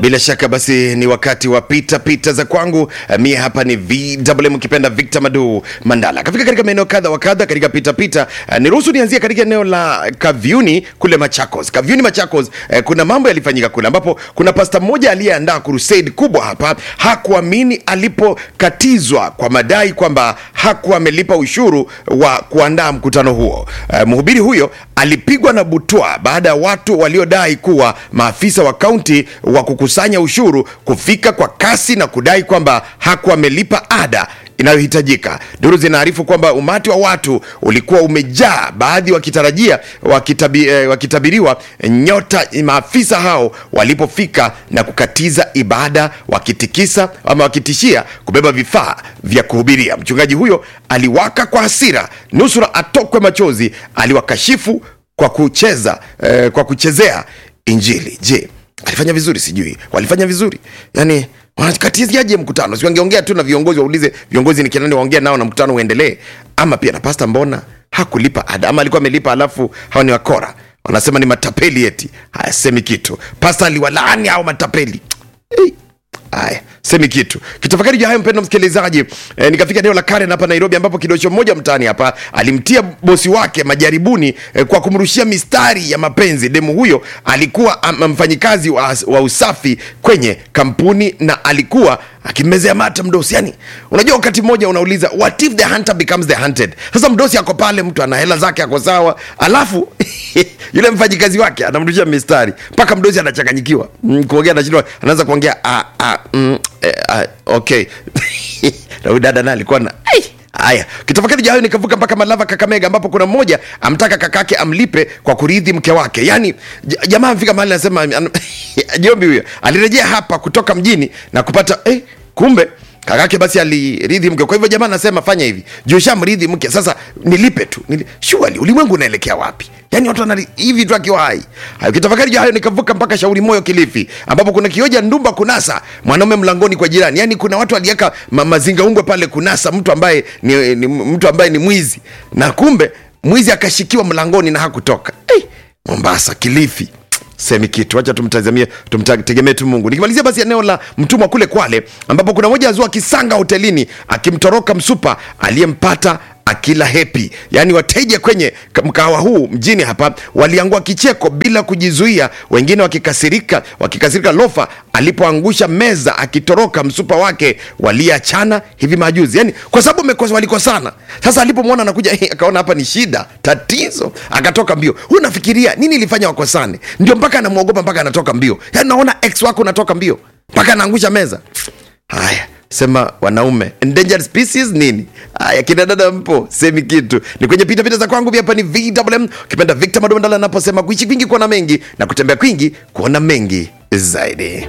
Bila shaka basi ni wakati wa pita pita za kwangu. Eh, Mie hapa ni VMM ukipenda Victor Madu Mandala. Kafika katika maeneo kadha wa kadha katika pita pita. Eh, Niruhusu nianzie katika eneo la Kaviuni kule Machakos. Kaviuni Machakos, eh, kuna mambo yalifanyika kule ambapo kuna pasta mmoja aliyeandaa crusade kubwa hapa, hakuamini alipokatizwa kwa madai kwamba hakuwa amelipa ushuru wa kuandaa mkutano huo. Eh, Mhubiri huyo alipigwa na butwa baada ya watu waliodai kuwa maafisa wa kaunti wa kukusanya ushuru kufika kwa kasi na kudai kwamba hakuwa amelipa ada inayohitajika. Duru zinaarifu kwamba umati wa watu ulikuwa umejaa, baadhi wakitarajia wakitabi, eh, wakitabiriwa nyota maafisa hao walipofika na kukatiza ibada, wakitikisa ama wakitishia kubeba vifaa vya kuhubiria. Mchungaji huyo aliwaka kwa hasira, nusura atokwe machozi, aliwakashifu kwa kucheza eh, kwa kuchezea Injili. Je, alifanya vizuri? Sijui walifanya vizuri yani wanakatiziaje mkutano? Si wangeongea tu na viongozi, waulize viongozi ni kinani, waongea nao na mkutano uendelee. Ama pia na pasta, mbona hakulipa ada? Ama alikuwa amelipa alafu hawa ni wakora, wanasema ni matapeli, eti hayasemi kitu. Pasta aliwalaani hao matapeli. Hey. Aya, semi kitu kitafakari juu ya hayo, mpendo msikilizaji. E, nikafika eneo la Karen hapa Nairobi, ambapo kidosho mmoja mtaani hapa alimtia bosi wake majaribuni e, kwa kumrushia mistari ya mapenzi. Demu huyo alikuwa am- mfanyikazi wa, wa usafi kwenye kampuni na alikuwa akimmezea mata mdosi. Yani unajua, wakati mmoja unauliza what if the hunter becomes the hunted. Sasa mdosi ako pale, mtu ana hela zake, ako sawa, alafu yule mfanyikazi wake anamrushia mistari mpaka mdosi anachanganyikiwa mm, kuongea anashindwa, anaanza kuongea ah, ah, mm, eh, ah, okay na huyu dada naye alikuwa na ai, Haya, kitafakari jahayo nikavuka mpaka Malava, Kakamega, ambapo kuna mmoja amtaka kakake amlipe kwa kuridhi mke wake. Yaani j- jamaa amfika mahali anasema an- Jombi huyo alirejea hapa kutoka mjini na kupata eh, kumbe kakake basi aliridhi mke. Kwa hivyo jamaa anasema fanya hivi, juu shamridhi mke, sasa nilipe tu nili... Surely ulimwengu unaelekea wapi? Yaani watu wanali hivi tu akiwa hai. Hayo kitafakari juu hayo nikavuka mpaka Shauri Moyo Kilifi, ambapo kuna kioja ndumba kunasa mwanaume mlangoni kwa jirani. Yaani kuna watu waliweka ma, mazinga ungwe pale kunasa mtu ambaye ni, ni mtu ambaye ni mwizi, na kumbe mwizi akashikiwa mlangoni na hakutoka. Hey, Mombasa, Kilifi semi kitu wacha tumtazamie tumtegemee tu mungu nikimalizia basi eneo la mtumwa kule kwale ambapo kuna moja azua kisanga hotelini akimtoroka msupa aliyempata akila hepi yaani wateja kwenye ka- mkahawa huu mjini hapa waliangua kicheko bila kujizuia wengine wakikasirika wakikasirika lofa alipoangusha meza akitoroka msupa wake waliachana hivi majuzi yani kwa sababu wamekosa- walikosana sasa alipomwona anakuja akaona hapa ni shida tatizo akatoka mbio huyu nafikiria nini ilifanya wakosane ndio mpaka anamwogopa mpaka anatoka mbio yani naona ex wako unatoka mbio mpaka anaangusha meza haya sema wanaume endangered species nini haya kina dada mpo semi kitu ni kwenye pitapita za kwangu hapa ni vwm ukipenda victor madomandala anaposema kuishi kwingi kuona mengi na kutembea kwingi kuona mengi zaidi